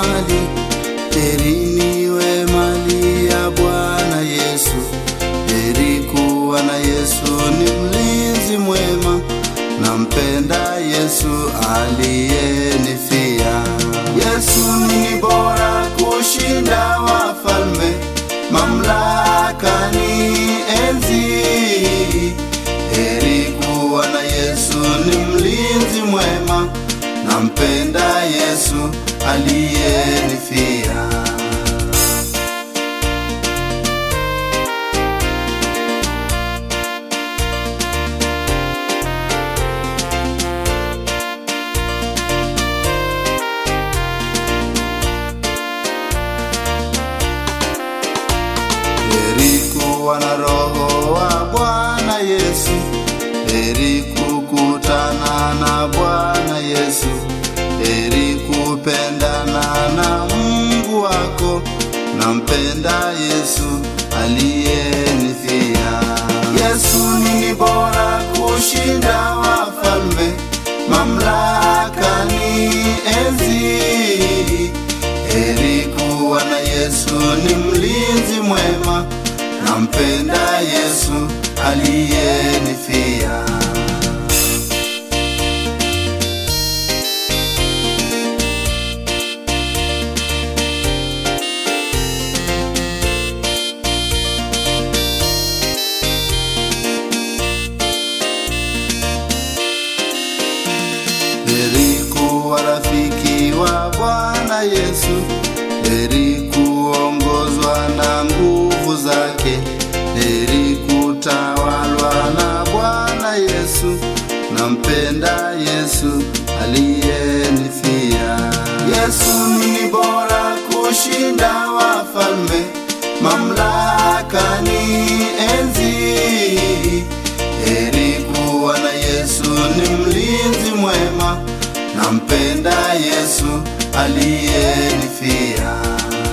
mali, heri niwe mali ya Bwana Yesu. Heri kuwa na Yesu, ni mlinzi mwema, nampenda Yesu aliyenifia. Yesu ni bora kushinda wafalme, mamlaka ni enzi. Heri kuwa na Yesu, ni mlinzi mwema, nampenda Yesu aliyenifia. Heri kuwa na roho wa Bwana Yesu, heri kukutana na Bwana Yesu, heri kupendana na Mungu wako, nampenda Yesu aliyenifia. Yesu ni bora kushinda wafalme, mamlaka ni enzi. Heri kuwa na Yesu, ni mlinzi mwema, nampenda Yesu aliyenifia. Heri kuwa rafiki wa Bwana Yesu, heri kuongozwa na nguvu zake, heri kutawalwa na Bwana Yesu, nampenda Yesu aliyenifia. Yesu ni bora kushinda wafalme, mamlaka ni enzi. Heri kuwa na Yesu, ni mlinzi mwema, nampenda Yesu aliyenifia.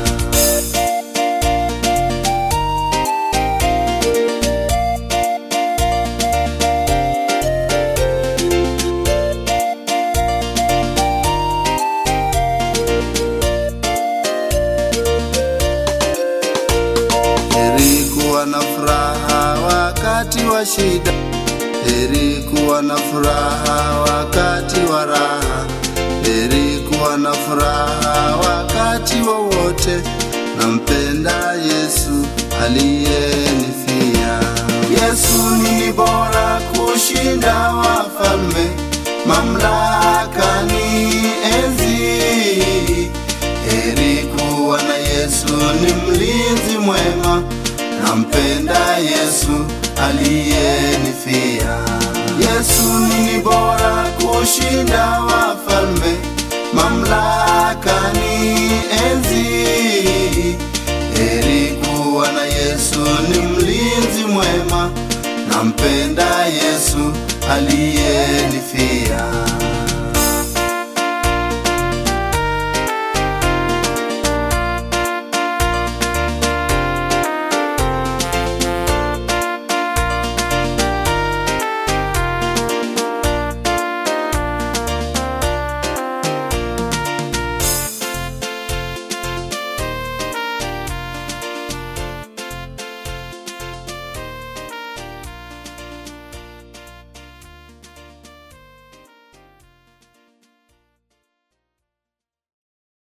Heri kuwa na furaha wakati wa shida, heri kuwa na furaha wakati wa raha, heri kuwa na furaha wakati wowote, nampenda Yesu aliyenifia. Yesu ni bora kushinda wafalme, mamlaka ni enzi. Heri kuwa na Yesu, ni mlinzi mwema, nampenda Yesu aliyenifia. Yesu ni bora kushinda wafalme, mamlaka ni enzi. Heri kuwa na Yesu, ni mlinzi mwema, nampenda Yesu aliyenifia.